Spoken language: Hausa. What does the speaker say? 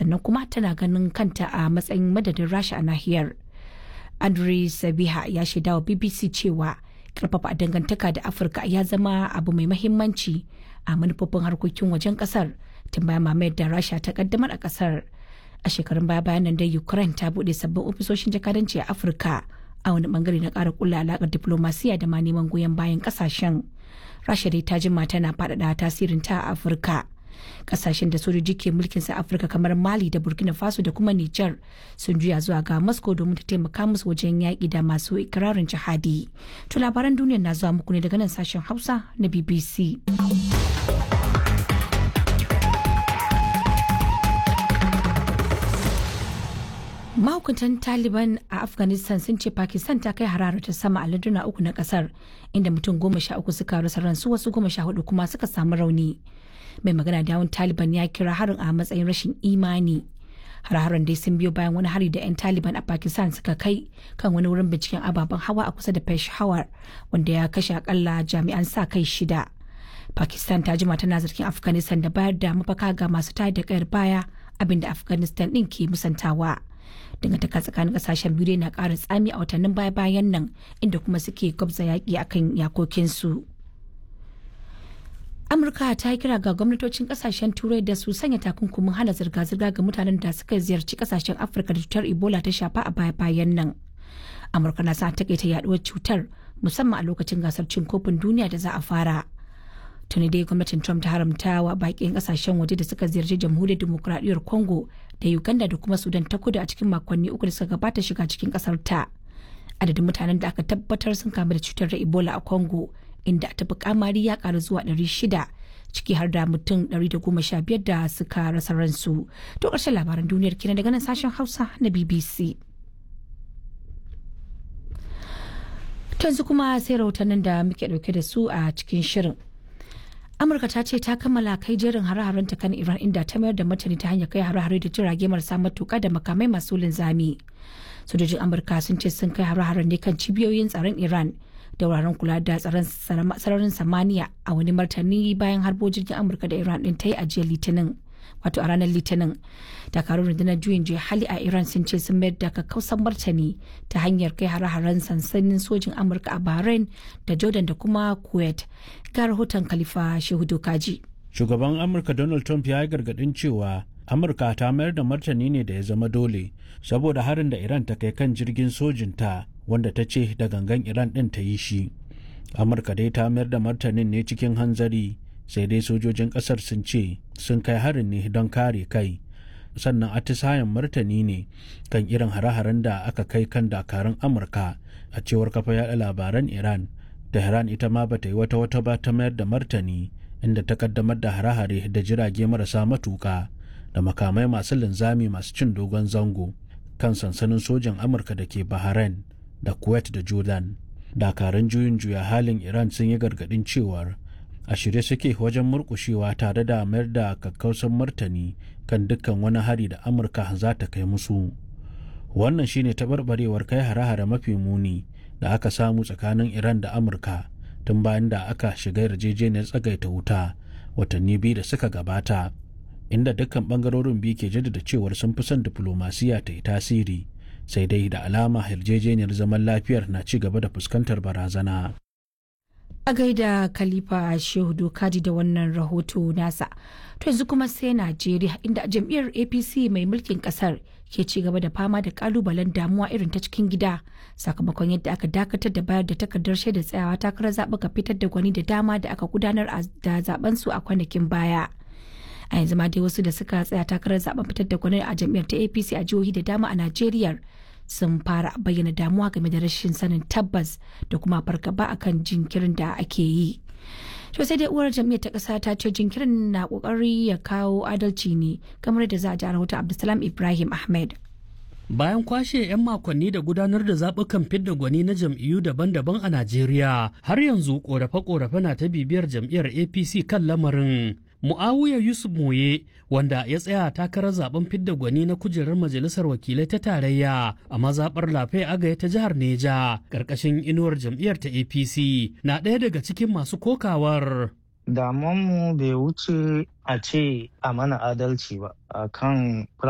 sannan kuma tana ganin kanta a matsayin madadin rasha a nahiyar andrei sabiha ya shaida wa bbc cewa karfafa dangantaka da afirka ya zama abu mai mahimmanci a manufofin harkokin wajen kasar tun bayan mamayar da rasha ta kaddamar a kasar a shekarun baya bayan nan da ukraine ta bude sabbin ofisoshin jakadanci a afirka a wani bangare na kara kulla alakar diplomasiya da ma neman goyon bayan kasashen rasha dai ta jima tana faɗaɗa tasirin ta a afirka kasashen da sojoji ke mulkin sa afirka kamar mali da burkina faso da kuma niger sun juya zuwa ga moscow domin ta taimaka musu wajen yaƙi da masu ikirarin jihadi to labaran duniya na zuwa muku ne daga nan sashen hausa na bbc mahukuntan taliban a afghanistan sun ce pakistan ta kai hararar ta sama a larduna uku na kasar inda mutum goma sha uku suka rasa ransu wasu goma sha hudu kuma suka samu rauni mai magana da yawun taliban ya kira harin a matsayin rashin imani har-haren dai sun biyo bayan wani hari da 'yan taliban a pakistan suka kai kan wani wurin binciken ababen hawa a kusa da peshawar wanda ya kashe akalla jami'an sa kai shida pakistan ta jima tana zargin afghanistan da bayar da mafaka ga masu tayar da kayar baya abinda afghanistan din ke musantawa dangantaka tsakanin kasashen biyu na ƙara tsami a watannin baya-bayan nan inda kuma suke gwabza yaƙi akan yakokinsu. amurka ta yi kira ga gwamnatocin kasashen turai da su sanya takunkumin hana zirga-zirga ga mutanen da suka ziyarci kasashen afirka da cutar ebola ta shafa a baya-bayan nan amurka na sa takaita yaduwar cutar musamman a lokacin gasar cin kofin duniya da za a fara tuni dai gwamnatin trump ta haramta wa bakin kasashen waje da suka ziyarci jamhuriyar demokuraɗiyyar congo da uganda da kuma sudan ta kudu a cikin makonni uku da suka gabata shiga cikin kasar ta adadin mutanen da aka tabbatar sun kamu da cutar ebola a congo inda ta fi kamari ya karu zuwa 600 ciki har da mutum 115 da suka rasa ransu to ƙarshen labaran duniyar kenan daga nan sashen hausa na bbc yanzu kuma sai rahotannin da muke dauke da su a cikin shirin amurka ta ce ta kammala kai jerin hare-haren ta kan iran inda ta mayar da martani ta hanyar kai hare-hare da jirage marasa matuka da makamai masu linzami sojojin amurka sun ce sun kai hare-haren ne kan cibiyoyin tsaron iran da wuraren kula da tsaron sararin samaniya a wani martani bayan harbo jirgin amurka da iran din ta yi ajiyar litinin wato a ranar litinin dakarun rundunar juyin juya hali a iran sun ce sun mayar da kakkausan martani ta hanyar kai hare-haren sansanin sojin amurka a bahrain da jordan da kuma kuwait ga rahoton khalifa shehu kaji shugaban amurka donald trump ya yi gargadin cewa amurka ta mayar da martani ne da ya zama dole saboda harin da iran ta kai kan jirgin sojinta wanda ta ce da gangan iran ɗin ta yi shi amurka dai ta mayar da martanin ne cikin hanzari sai dai sojojin ƙasar sun ce sun kai harin ne don kare kai sannan atisayen martani ne kan irin hare-haren da aka kai kan dakarun amurka a cewar kafa yada labaran iran tehran ita ma bata yi wata wata ba ta mayar da martani inda ta kaddamar da hare-hare da jirage marasa matuka da makamai masu linzami masu cin dogon zango kan sansanin sojan amurka da ke bahrain da kuwait da jordan dakarun juyin juya halin iran sun yi gargadin cewar a shirye suke wajen murkushewa tare da mayar da kakkausan martani kan dukkan wani hari da amurka za ta kai musu wannan shine taɓarɓarewar kai hare-hare mafi muni da aka samu tsakanin iran da amurka tun bayan da aka shiga yarjejeniyar tsagaita wuta watanni biyu da suka gabata inda dukkan bangarorin biyu ke jaddada cewar sun fi son diflomasiya ta yi tasiri sai dai da alama yarjejeniyar zaman lafiyar na ci gaba da fuskantar barazana. a gaida khalifa shehu dokaji da wannan rahoto nasa to yanzu kuma sai najeriya inda jam'iyyar apc mai mulkin kasar ke ci gaba da fama da kalubalen damuwa irin ta cikin gida sakamakon yadda aka dakatar da bayar da takardar shaida tsayawa takarar zaɓuka fitar da gwani da dama da aka gudanar da zaben su a kwanakin baya a yanzu ma dai wasu da suka tsaya takarar zaben fitar da gwani a jam'iyyar ta apc a jihohi da dama a najeriya sun fara bayyana damuwa game da rashin sanin tabbas da kuma fargaba akan jinkirin da ake yi. To sai dai uwar jam'iyyar ta ƙasa ta ce jinkirin na ƙoƙari ya kawo adalci ne kamar da za a ji rahoton Abdulsalam Ibrahim Ahmed. Bayan kwashe 'yan makonni da gudanar da zaɓukan fidda gwani na jam'iyyu daban-daban a Najeriya, har yanzu ƙorafe-ƙorafe na ta bibiyar jam'iyyar APC kan lamarin. Mu'awiya Yusuf Moye wanda ya tsaya takarar zaben fidda gwani na kujerar majalisar wakilai ta tarayya a mazaɓar lafe agaya ta jihar Neja ƙarƙashin inuwar jam'iyyar ta APC na ɗaya daga cikin masu kokawar. Damonmu bai wuce a ce a mana adalci ba a kan